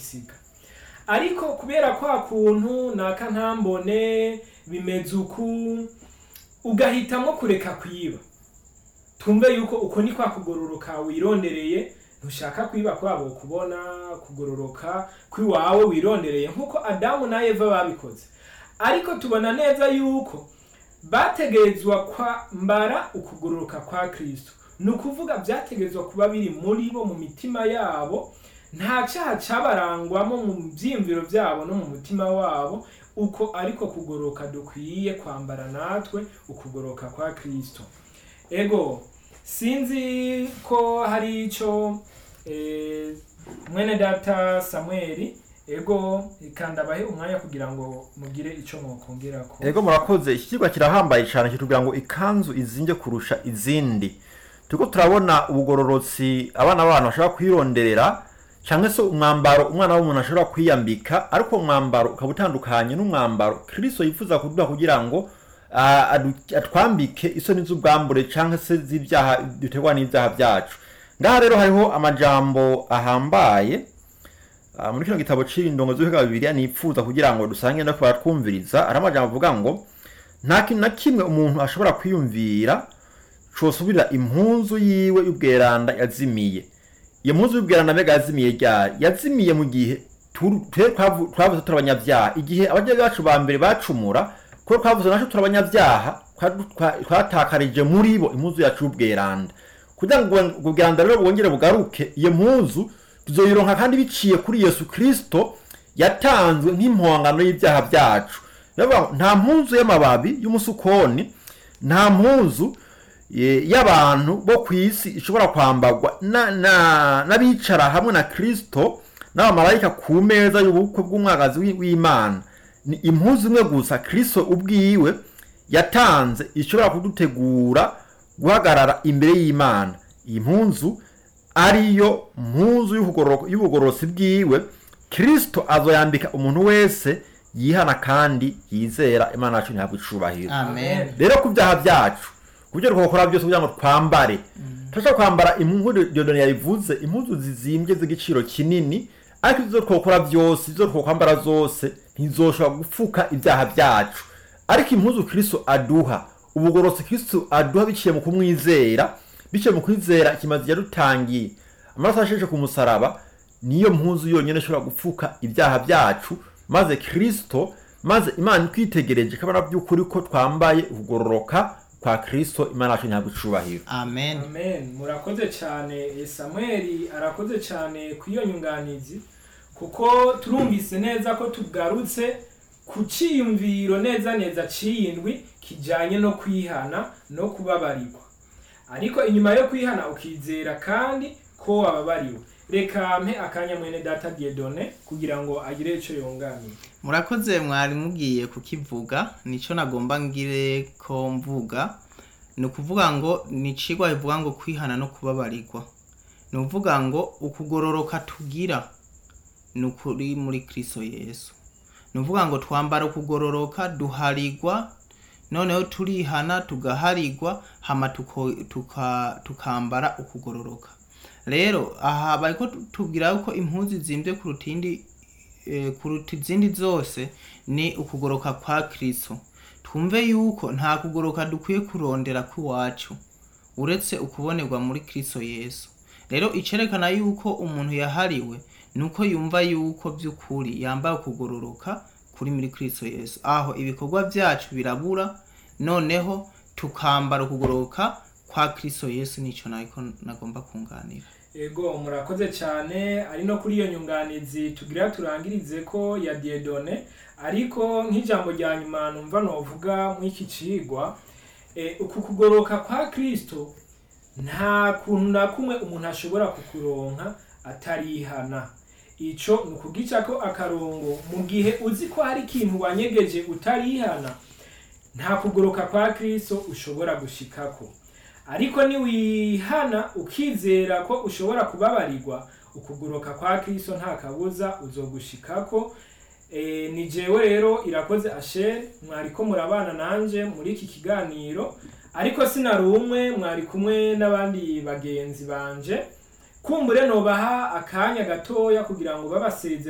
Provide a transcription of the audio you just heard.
uzogisiga ariko kubera kwa kuntu naka ntambone bimeze uku ugahitamwo kureka kwiba tumve yuko uko ni kwa kugororoka wirondereye ntushaka kwiba kwabo kubona kugororoka kwiwawe wirondereye nk'uko adamu na eva babikoze ariko tubona neza yuko bategerezwa kwambara ukugororoka kwa kristo ni ukuvuga byategerezwa kuba biri muri bo mu mitima yabo nta cyaha cyabarangwamo mu byiyumviro byabo no mu mutima wabo uko ariko kugoroka dukwiye kwambara natwe ukugoroka kwa kristo ego sinzi ko hari icyo eh, mwene data samweli ego ikandabahe umwanya kugira ngo mugire icyo mwokongerako ego murakoze iki kigo kirahambaye cyane kitubwira ngo ikanzu izinge kurusha izindi turiko turabona ubugororotsi abana b'abantu bashobora kwironderera cyangwa se umwambaro umwana w'umuntu ashobora kwiyambika ariko uwo mwambaro ukaba utandukanye n'umwambaro kristo yifuza kuduha kugira ngo ah, adu- atwambike isoni z'ubwambure cyangwa se z'ibyaha duterwa n'ibyaha byacu ngaha rero hariho amajambo ahambaye Ah, muri kino gitabo c'indongo z'ubuhega bibiriya nipfuza kugira ngo dusange no kubatwumviriza ari amajambo avuga ngo nta kintu na kimwe umuntu ashobora kwiyumvira cosubirira impunzu yiwe y'ubweranda yazimiye iyo mpunzu y'ubweranda mbega yazimiye ryari yazimiye mu gihe tu- twe twavu- twavuze turi abanyabyaha igihe ababyeyi bacu ba mbere bacumura kuko twavuze naco turi abanyabyaha twa- twa- twatakarije muri bo impunzu yacu y'ubweranda kugira ngo ubwo bweranda rero bwongere bugaruke iyo mpunzu tuzoyironka kandi biciye kuri yesu kristo yatanzwe nk'impongano y'ibyaha byacu Bivuga ngo nta mpunzu y'amababi y'umusukoni nta mpunzu eh, y'abantu bo ku isi ishobora kwambagwa na- na- n'abicara hamwe na kristo n'abamarayika ku meza y'ubukwe bw'umwagazi w'i- w'imana ni impuzu imwe gusa kristo ubwiwe yatanze ishobora kudutegura guhagarara imbere y'imana iyi mpunzu ariyo mpunzu y'ubugororo- y'ubugororosi bwiwe kristo azoyambika umuntu wese yihana kandi yizera imana yacu ntihabwa icubahiro amen rero ku byaha byacu ku byo twakora byose kugira ngo twambare turashobora kwambara impuzu diyodoni yabivuze impuzu zizimbye z'igiciro kinini ariko izo twakora byose izo twakwambara zose ntizoshobora gupfuka ibyaha byacu ariko impuzu kristo aduha ubugororotsi kristo aduha biciye mu kumwizera biciye mu kwizera ikimazi yadutangiye amaraso asheshe ku musaraba niyo mpuzu yonyine ishobora gupfuka ibyaha byacu maze kristo maze imana twitegereje kabona by'ukuri ko twambaye ukugororoka kwa kristo imana yacu ntabwo icubahiro amen amen murakoze cyane Eh, samweli arakoze cyane ku iyo nyunganizi kuko turumvise neza ko tugarutse ku cyiyumviro neza neza cy'iyindwi kijyanye no kwihana no kubabarirwa ariko inyuma yo kwihana ukizera kandi ko wababariwe reka mpe akanya mwene data diedone kugira ngo agire icyo yunganira murakoze mwari mugiye kukivuga nico nagomba ngire ko mvuga ni ukuvuga ngo ni icigwa bivuga ngo kwihana no kubabarirwa ni ukuvuga ngo ukugororoka tugira ni ukuri muri kristo yesu ni ukuvuga ngo twambara ukugororoka duharigwa noneho turihana tugaharigwa hama tuko- tuka- tukambara ukugororoka rero aha bariko tubwira ko impuzu zimbye kuruta indi eh, kuruta izindi zose ni ukugoroka kwa kristo twumve yuko nta kugoroka dukwiye kurondera kw'iwacu uretse ukubonerwa muri kristo yesu rero icerekana yuko umuntu yahariwe ni uko yumva yuko by'ukuri yambaye ukugororoka kuri muri kristo yesu aho ibikorwa byacu birabura noneho tukambara ukugoroka kwa kristo yesu nicyo nako nagomba kunganira ego murakoze cyane ari no kuri iyo nyunganizi tugira turangirize ko ya diedone ariko nk'ijambo rya nyuma numva novuga mw'iki cigwa e, uku kugoroka kwa kristo nta kuntu na kumwe umuntu ashobora kukuronka atarihana ico ni ukugicako akarongo mu gihe uzi ko hari ikintu wanyegeje utarihana nta kugoroka kwa kristo ushobora gushikako ariko niwihana ukizera ko ushobora kubabarirwa ukugoroka kwa kristo nta kabuza uzogushikako e, ni jewe rero irakoze asher mwariko murabana nanje muri iki kiganiro ariko sinari umwe mwari kumwe n'abandi bagenzi banje kumbure nobaha akanya gatoya kugira ngo babasezere